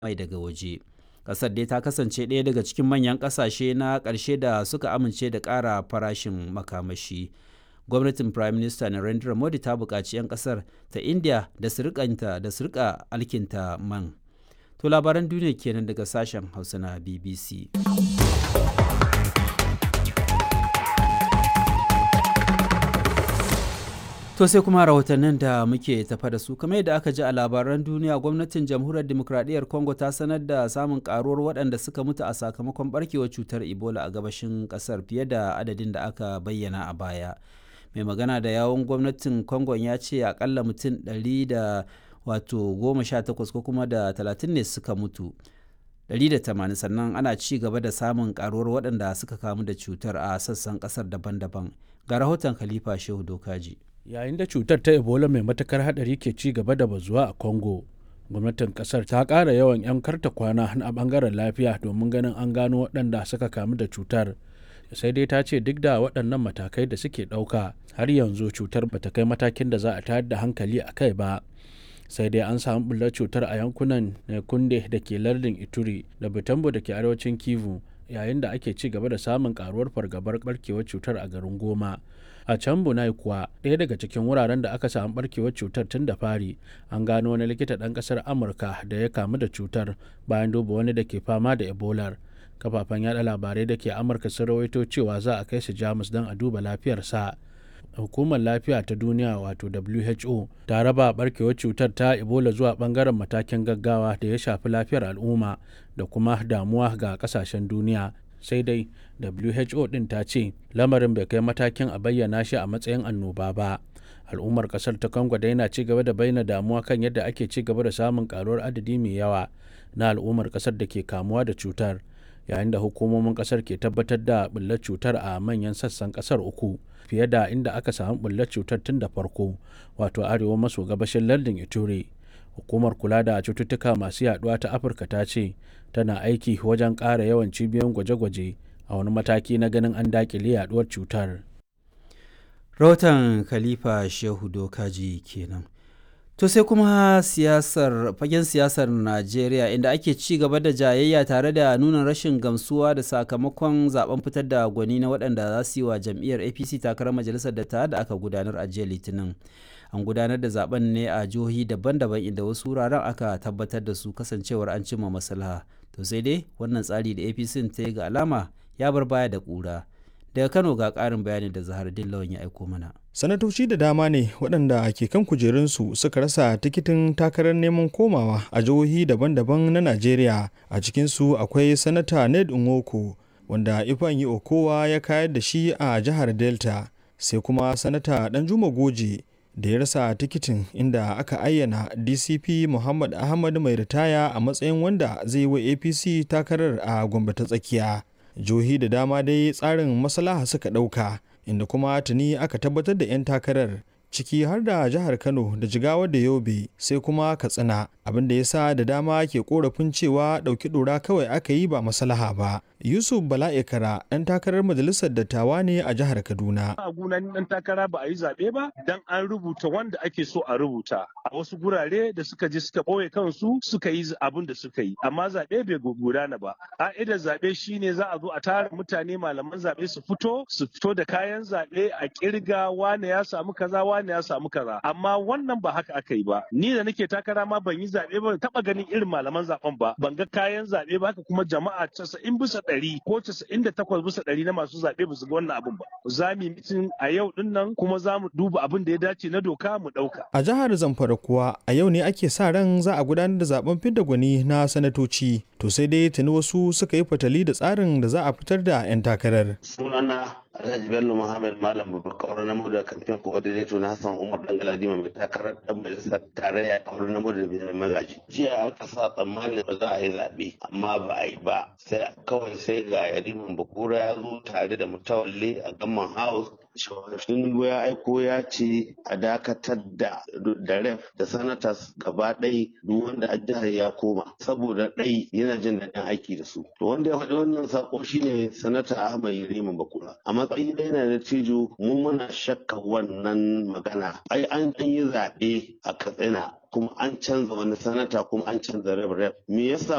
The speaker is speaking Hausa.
mai daga waje. Ƙasar dai ta kasance ɗaya daga cikin manyan ƙasashe na ƙarshe da suka amince da ƙara farashin makamashi. Gwamnatin Prime Minister Narendra Modi ta buƙaci 'yan ƙasar ta India da su da su rika alkinta man. To labaran duniya kenan daga sashen Hausa na BBC. To sai kuma rahotannin da muke tafa da su kamar yadda aka ji a labaran duniya gwamnatin jamhuriyar demokradiyyar Congo ta sanar da samun karuwar waɗanda suka mutu a sakamakon barkewar cutar Ebola a gabashin ƙasar fiye da adadin da aka bayyana a baya. Mai magana da yawon gwamnatin Congo ya ce akalla mutum ɗari da wato goma sha takwas ko kuma da talatin ne suka mutu. 180 sannan ana ci gaba da samun karuwar waɗanda suka kamu da cutar a sassan ƙasar daban-daban ga rahoton khalifa shehu dokaji yayin da cutar ta ebola mai matakar hadari ke ci gaba da bazuwa a congo gwamnatin kasar ta ƙara yawan 'yan karta kwana a bangaren lafiya domin ganin an gano waɗanda suka kamu da cutar sai dai ta ce duk da waɗannan matakai da suke ɗauka har yanzu cutar bata kai matakin da za a tayar da hankali a kai ba sai dai an samu bullar cutar a yankunan kunde da ke lardin ituri da butambo da ke arewacin kivu yayin da ake ci gaba da samun karuwar fargabar barkewar cutar a garin goma a can bunai kuwa ɗaya daga cikin wuraren da aka samu barkewar cutar tun da fari an gano wani likita ɗan ƙasar amurka da ya kamu da cutar bayan duba wani da ke fama da ebola kafafen yada labarai da ke amurka sun rawaito cewa za a kai shi jamus don a duba lafiyarsa hukumar lafiya ta duniya wato who ta raba barkewar cutar ta ebola zuwa bangaren matakin gaggawa da ya shafi lafiyar al'umma da kuma damuwa ga kasashen duniya sai dai who din ta ce lamarin bai kai matakin a bayyana shi a matsayin annoba ba al'ummar kasar ta congo da yana ci gaba da bayyana damuwa kan yadda ake ci gaba da samun karuwar adadi mai yawa na al'ummar kasar da ke kamuwa da cutar yayin da hukumomin kasar ke tabbatar da bullar cutar a manyan sassan kasar uku fiye da inda aka samu bullar cutar tun da farko wato arewa maso gabashin lardin ituri hukumar kula da cututtuka masu yaduwa ta afirka ta ce tana aiki wajen ƙara yawan cibiyoyin gwaje-gwaje a wani mataki na ganin an dakile yaduwar cutar rahoton khalifa shehu dokaji kenan To sai kuma siyasar fagen siyasar Najeriya inda ake ci gaba da jayayya tare da nuna rashin gamsuwa da sakamakon zaben fitar da gwani na waɗanda za su yi wa jam'iyyar APC takarar majalisar da da aka gudanar a jiya Litinin. An gudanar da zaben ne a jihohi daban-daban inda wasu wuraren aka tabbatar da su kasancewar an cimma maslaha. To sai dai wannan tsari da APC ta yi ga alama ya bar baya da ƙura. daga kano ga ƙarin bayani da zahar dillawan ya aiko mana sanatoci da dama ne waɗanda ke kan kujerunsu suka rasa tikitin takarar neman komawa a jihohi daban-daban na najeriya a cikinsu akwai sanata ned nwoko wanda ifeanyi okowa ya kayar da shi a jihar delta sai kuma sanata danjuma goje da ya rasa tikitin inda aka ayyana dcp muhammad ahmad mai ritaya a matsayin wanda zai yi wa apc takarar a gombe ta tsakiya jihohi da dama dai tsarin maslaha suka ɗauka inda kuma tuni aka tabbatar da 'yan takarar ciki har da jihar kano da jigawa da yobe sai kuma katsina abin da ya sa da dama ke korafin cewa ɗauki ɗora kawai aka yi ba maslaha ba yusuf bala'ikara ɗan takarar majalisar dattawa ne a jihar kaduna a gunan ɗan takara ba a yi zaɓe ba dan an rubuta wanda ake so a rubuta a wasu gurare da suka je suka ɓoye kansu suka yi abin da suka yi amma zaɓe bai gudana ba ƙa'idar zaɓe shine za a zo a tara mutane malaman zaɓe su fito su fito da kayan zaɓe a ƙirga wane ya samu kaza wane ya samu kaza amma wannan ba haka aka yi ba ni da nake takara ma ban yi zaɓe ba taɓa ganin irin malaman zaɓen ba ban ga kayan zaɓe ba haka kuma jama'a casa'in bisa ɗari ko casa'in da takwas bisa ɗari na masu zaɓe ba su ga wannan abin ba za mu yi mitin a yau din nan kuma za mu duba abin da ya dace na doka mu ɗauka. a jihar zamfara kuwa a yau ne ake sa ran za a gudanar da zaben fidda gwani na sanatoci to sai dai tuni wasu suka yi fatali da tsarin da za a fitar da 'yan takarar. sunana Alhaji Bello Muhammad Malam Babakar na da kamfen coordinator na Hassan Umar Dangaladima mai takarar dan majalisar tarayya kawar na da mai magaji. Jiya aka sa tsammanin ba za a yi zaɓe amma ba a yi ba sai kawai sai ga Yariman Bakura ya zo tare da mutawalle a Gamman House Tinubu ya aiko ya ce a dakatar da da ref da sanatas gaba ɗai duk wanda a jihar ya koma saboda ɗai yana jin daɗin aiki da su. To wanda ya faɗi wannan sako shine sanata Ahmad Yariman Bakura. A matsayin da yana da tijo mun muna shakka wannan magana. Ai an yi zaɓe a Katsina kuma an canza wani sanata kuma an canza rep rep me yasa